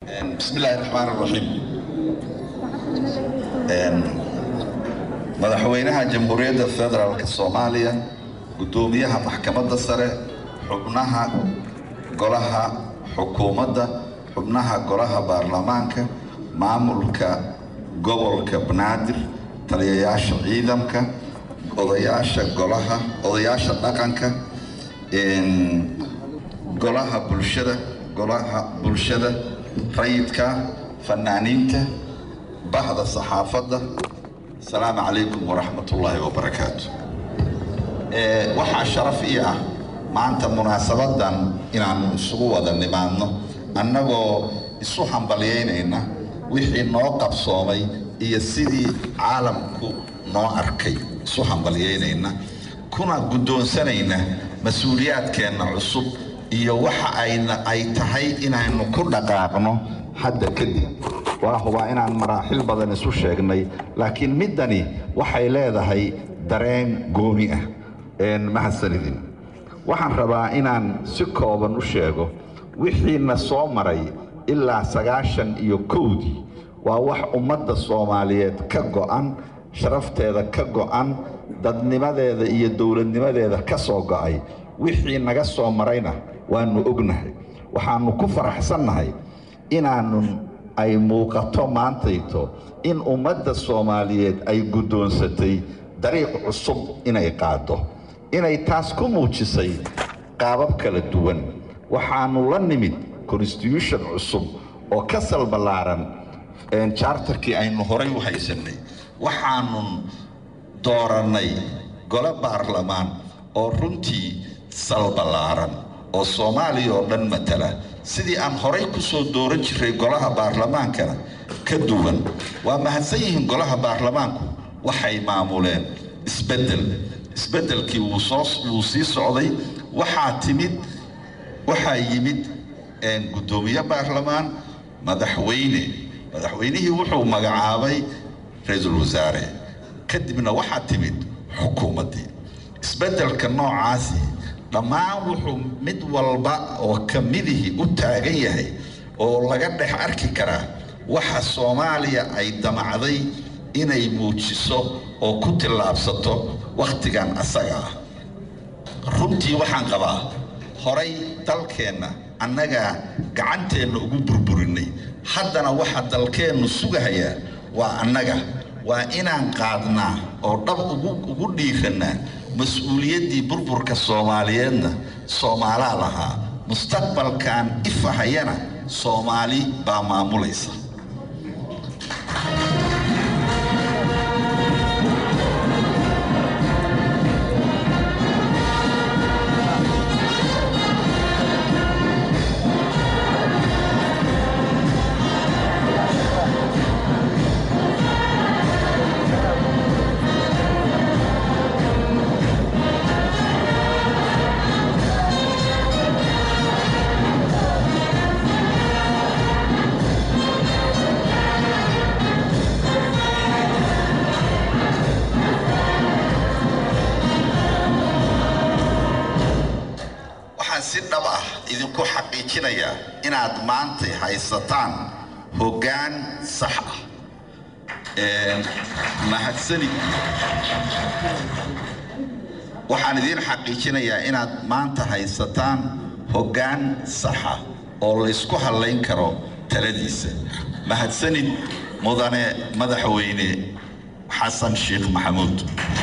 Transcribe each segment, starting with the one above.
بسم الله الرحمن الرحيم madaxweynaha jamhuuriyadda federaalk soomaaliya guddoomiyaha maxkamadda sare xubnaha golaha xukuumadda xubnaha golaha baarlamaanka maamulka gobolka banaadir taliyayaasha ciidamka odayaasha golaha odayaasha dhaqanka golaha bulshada golaha bulshada rayidka fanaaniinta bahda saxaafadda asalaamu calaykum waraxmat ullaahi wabarakaatu waxaa sharaf ii ah maanta munaasabadan inaanu isugu wada nimaadno annagoo isu hambalyaynayna wixii noo qabsoomay iyo sidii caalamku noo arkay isu hambalyaynayna kuna guddoonsanayna mas-uuliyaadkeenna cusub iyo waxa ayna ay tahay inaynu ku dhaqaaqno hadda kadib waa hubaa inaan maraaxil badan isu sheegnay laakiin middani waxay leedahay dareen gooni ah mahadsanidin waxaan rabaa inaan si kooban u sheego wixiina soo maray ilaa sagaashan iyo kowdii waa wax ummadda soomaaliyeed ka go'an sharafteeda ka go'an dadnimadeeda iyo dowladnimadeeda ka soo go'ay wixii naga soo marayna waannu ognahay waxaannu ku faraxsannahay inaannu ay muuqato maantayto in ummadda soomaaliyeed ay guddoonsatay dariiq cusub inay qaaddo inay taas ku muujisay qaabab kala duwan waxaannu la nimid constitution cusub oo ka salballaaran jaartarkii aynu horay u haysannay waxaannu doorannay gole baarlamaan oo runtii salballaaran oo soomaaliya oo dhan matala sidii aan horay ku soo dooran jiray golaha baarlamaankana ka duwan waa mahadsan yihiin golaha baarlamaanku waxay maamuleen isbeddel isbeddelkii wuu soo wuu sii socday waxaa timid waxaa yimid guddoomiye baarlamaan madaxweyne madaxweynihii wuxuu magacaabay ra-iisul wasaare kadibna waxaa timid xukuumaddii isbeddelka noocaasi dhammaan wuxuu mid walba oo ka midihii u taagan yahay oo laga dhex arki karaa waxa soomaaliya ay damacday inay muujiso oo ku tillaabsato wakhtigan asaga ah runtii waxaan qabaa horay dalkeenna annagaa gacanteenna ugu burburinay haddana waxa dalkeennu sugahayaa waa annaga waa inaan qaadnaa oo dhab ugu dhiirannaa mas-uuliyaddii burburka soomaaliyeedna soomaalaa lahaa mustaqbalkan ifahayana soomaali baa maamulaysa waxaan si dhab ah idinku xaqiijinayaa inaad maanta haysataan hoggaan sax ah mahadsanid waxaan idiin xaqiijinayaa inaad maanta haysataan hoggaan saxa oo laysku hallayn karo taladiisa mahadsanid mudane madaxweyne xasan sheekh maxamuud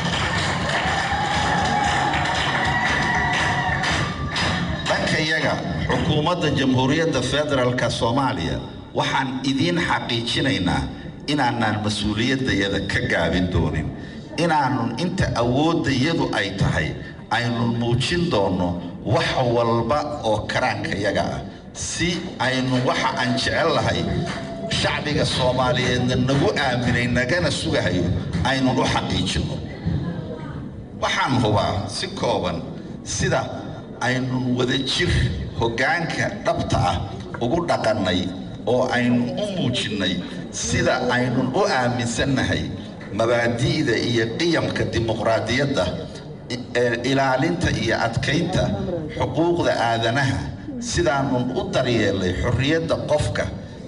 dhankayaga xukuumadda jamhuuriyadda federaalka soomaaliya waxaan idiin xaqiijinaynaa inaanaan mas-uuliyaddayada ka gaabin doonin inaanun inta awooddayadu ay tahay aynun muujin doonno wax walba oo karaankayaga ah si aynu waxa aan jecel lahay shacbiga soomaaliyeedna nagu aaminay nagana sugahayo aynun u xaqiijinno waxaan hubaa si kooban sida aynun wadajir hoggaanka dhabta ah ugu dhaqannay oo aynun u muujinnay sida aynun u aaminsannahay mabaadi'da iyo qiyamka dimuqraadiyadda ilaalinta iyo adkaynta xuquuqda aadanaha sidaanun u daryeelay xorriyadda qofka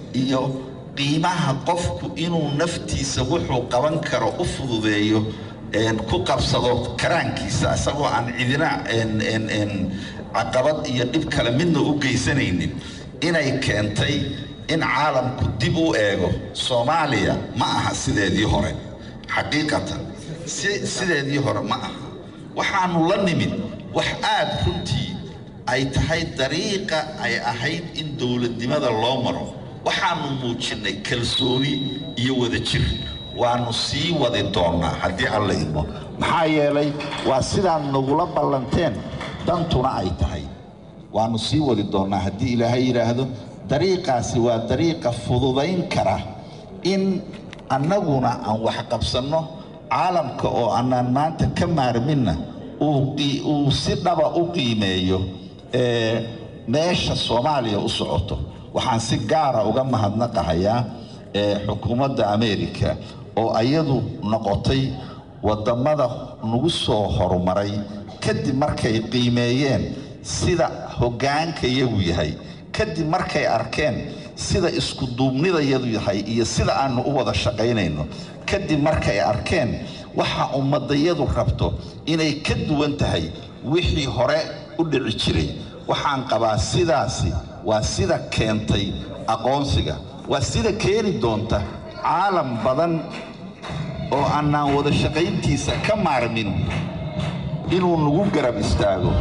iyo qiimaha qofku inuu naftiisa wuxuu qaban karo u fududeeyo ku qabsado karaankiisa isagoo aan cidina caqabad iyo dhib kale midna u geysanaynin inay keentay in caalamku dib u eego soomaaliya ma aha sideedii hore xaqiiqatan sideedii hore ma aha waxaanu la nimid wax aad runtii ay tahay dariiqa ay ahayd in dowladnimada loo maro waxaanu muujinnay kalsooni iyo wadajir waanu sii wadi doonnaa haddii alla idmo maxaa yeelay waa sidaad nagula ballanteen dantuna ay tahay waanu sii wadi doonnaa haddii ilaahay yidhaahdo dariiqaasi waa dariiqa fududayn kara in annaguna aan wax qabsanno caalamka oo annaan maanta ka maarminna uu si dhaba u qiimeeyo meesha soomaaliya u socoto waxaan si gaara uga mahadnaqahayaa xukuumadda ameerika oo ayadu noqotay waddammada nagu soo horumaray kadib markay qiimeeyeen sida hoggaanka iyagu yahay kadib markay arkeen sida iskuduubnidayadu yahay iyo sida aanu u wada shaqaynayno kadib markay arkeen waxa ummadayadu rabto inay ka duwan tahay wixii hore u dhici jiray waxaan qabaa sidaasi waa sida keentay aqoonsiga waa sida keeni doonta caalam badan oo annaan wada shaqayntiisa ka maarmin inuu nagu garab istaago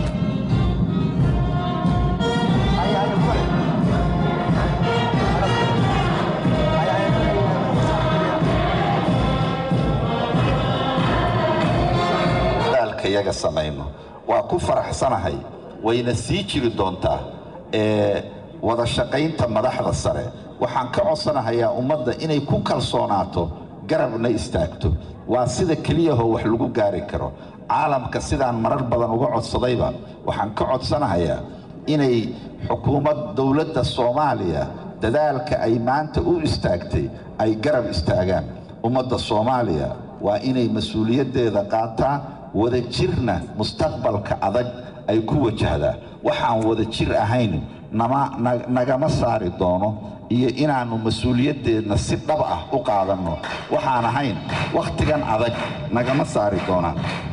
yaga samayno waa ku faraxsanahay wayna sii jiri doontaa wada shaqaynta madaxda sare waxaan ka codsanahayaa ummadda inay ku kalsoonaato garabna istaagto waa sida keliyahoo wax lagu gaari karo caalamka sidaan marar badan uga codsadayba waxaan ka codsanahayaa inay xukuumad dowladda soomaaliya dadaalka ay maanta u istaagtay ay garab istaagaan ummadda soomaaliya waa inay mas-uuliyaddeeda qaataa wada jirna mustaqbalka adag ay ku wajahdaa waxaan wada jir ahayn nagama saari doono iyo inaannu mas-uuliyaddeedna si dhab ah u qaadanno waxaan ahayn wakhtigan adag nagama saari doonaan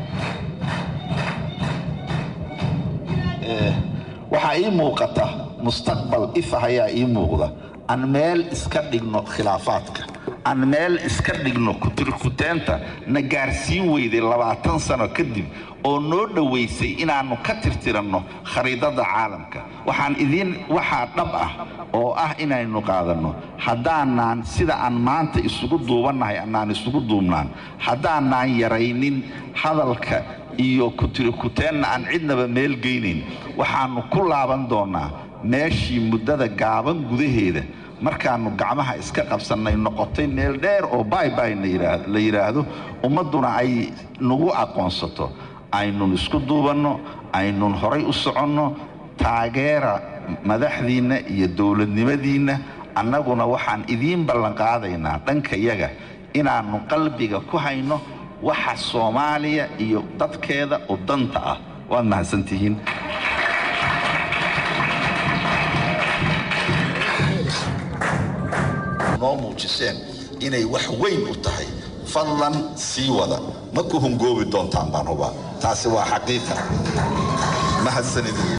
waxaa ii muuqata mustaqbal ifah ayaa ii muuqda aan meel iska dhigno khilaafaadka aan meel iska dhigno kutirkuteenta na gaarsiin weyday labaatan sano kadib oo noo dhowaysay inaannu ka tirtiranno khariidada caalamka waxaan idiin waxaa dhab ah oo ah inaynu qaadanno haddaanaan sida aan maanta isugu duubannahay annaan isugu duubnaan haddaanaan yaraynin hadalka iyo kutirikuteenna aan cidnaba meel geynayn waxaannu ku laaban doonnaa meeshii muddada gaaban gudaheeda markaannu gacmaha iska qabsannay noqotay meel dheer oo baybay la yidhaahdo ummadduna ay nagu aqoonsato aynun isku duubanno aynun horay u soconno taageera madaxdiinna iyo dowladnimadiinna annaguna waxaan idiin ballanqaadaynaa dhankayaga inaannu qalbiga ku hayno waxa soomaaliya iyo dadkeeda oo danta ah waad mahadsantihiin noo muujiseen inay wax weyn u tahay fadlan sii wada ma ku hungoobi doontaan baan hubaa taasi waa xaqiiqa mahadsanidin